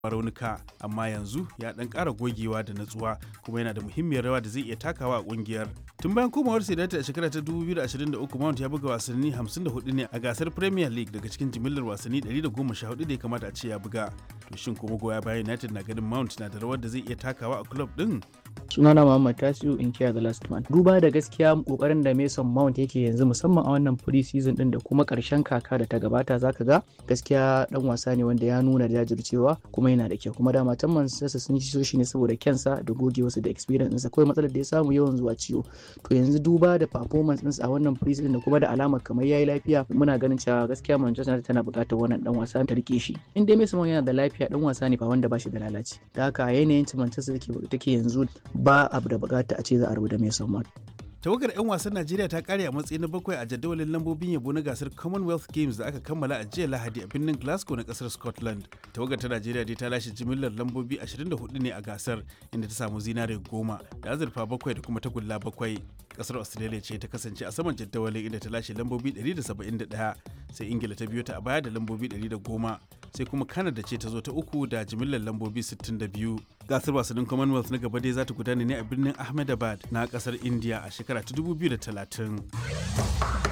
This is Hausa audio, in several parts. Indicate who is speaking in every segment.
Speaker 1: raunuka amma yanzu ya dan ƙara gogewa da natsuwa kuma yana da muhimmiyar rawa da zai iya takawa a ƙungiyar tun bayan komawar Sedatı a shekara ta 2023 Mount ya buga wasanni 54 ne a gasar Premier League daga cikin jimillar wasanni 114 da ya kamata a ce ya buga to shin kuma goya bayan United na ganin Mount na da rawar da zai iya takawa a club din
Speaker 2: sunana Muhammad Tasiu in kiya the last man duba da gaskiya kokarin da Mason Mount yake yanzu musamman a wannan pre-season din da kuma karshen kaka da ta gabata zaka ga gaskiya dan wasa ne wanda ya nuna jajircewa kuma yana da kyau kuma dama tan Manchester sun ci shi ne saboda kyansa da gogewarsa da experience ɗinsa kawai matsalar da ya samu yawan zuwa ciwo to yanzu duba da performance ɗinsa a wannan pre-season da kuma da alamar kamar yayi lafiya muna ganin cewa gaskiya Manchester United tana buƙatar wannan dan wasa ta rike shi in dai Mason Mount yana da lafiya dan wasa ne fa wanda ba shi da lalaci da haka yanayin Manchester take yanzu ba abu da bukata a ce za a rubuta Mason Mount
Speaker 1: tawagar 'yan wasan najeriya ta kare a matsayi na bakwai a jadawalin lambobin yabo na gasar commonwealth games da aka kammala a jiya lahadi a birnin glasgow na kasar scotland tawagar ta najeriya dai ta lashe jimillar lambobi 24 ne a gasar inda ta samu zinare goma da azurfa bakwai da kuma tagulla bakwai kasar australia ce ta kasance a saman jadawalin inda ta lashe lambobi 171 sai ingila ta biyo ta a baya da lambobi 110 sai kuma canada ce ta zo ta uku da jimillar lambobi 62 gasar wasannin commonwealth na gaba dai za ta gudana ne a birnin ahmedabad na kasar india a shekara ta 2030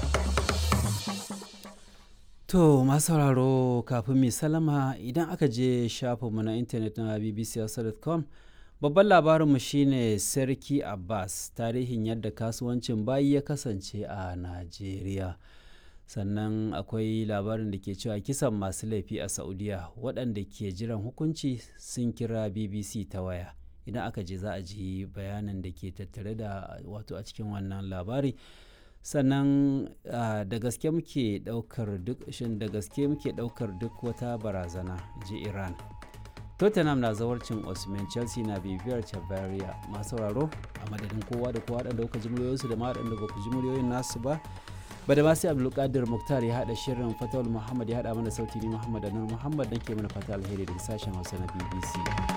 Speaker 3: To masu sauraro kafin mai salama idan aka je shafinmu na intanet na bbc.com babban labarinmu shine sarki abbas tarihin yadda kasuwancin bayi ya kasance a najeriya sannan akwai labarin da ke cewa kisan masu laifi a saudiya waɗanda ke jiran hukunci sun kira bbc ta waya idan aka je za a ji bayanin da ke tattare da wato a cikin wannan labari sannan da gaske muke daukar duk shin da gaske muke daukar duk wata barazana ji iran tottenham na zawarcin osman chelsea na bibiyar chabaria masu sauraro a madadin kowa da kowa da kuka ji muryoyinsu da ma waɗanda ba ku ji muryoyin nasu ba ba da masu abdulkadir muktar ya haɗa shirin fatawul muhammad ya haɗa mana sauti ni muhammad anur muhammad dan ke mana fata alheri daga sashen hausa na bbc